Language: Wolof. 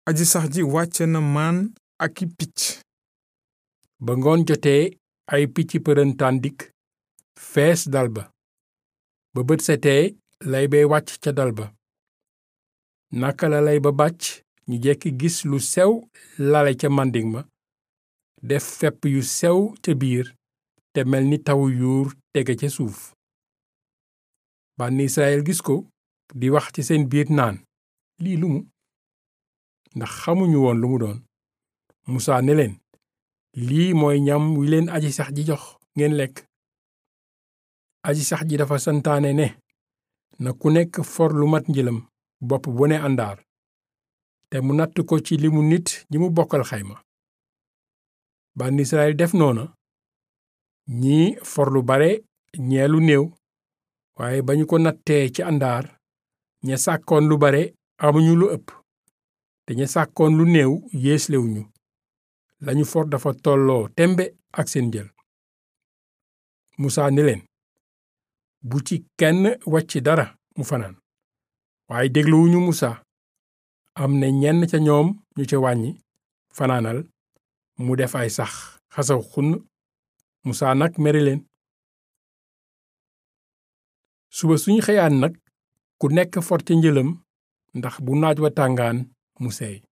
aji sax ji wàcce na maan ak i picc ba ngoon jotee ay picc përëntaan dikk fees dal ba ba bët setee lay bay wàcc ca dal ba naka la lay ba bàcc ñu jekki gis lu sew lale ca màndiŋ ma def fepp yu sew ca biir te mel ni tawu yuur tege ca suuf bànni Israyil gis ko di wax ci seen biir naan lii lu mu ndax xamuñu woon lu mu doon Musaa ne leen lii mooy ñam wi leen aji sax ji jox ngeen lekk aji sax ji dafa santaane ne na ku nekk for lu mat njëlam bopp bu ne àndaar te mu natt ko ci limu nit ñi mu bokkal xayma bànni Israyil def noona ñii for lu bare ñee lu néew waaye ba ñu ko nattee ci àndaar ña sàkkoon lu bare amuñu lu ëpp te ña sàkkoon lu néew yéeslewuñu lañu for dafa tolloo tembe ak seen jël Musaa ni leen bu ci kenn wàcc dara mu fanaan waaye dégluwuñu Musaa am na ñenn ca ñoom ñu ca wàññi fanaanal mu def ay sax xasaw xunn Musaa nag mere leen suba suñu xëyaan nag ku nekk for ca njëlam ndax bu naaj wa tàngaan mu seey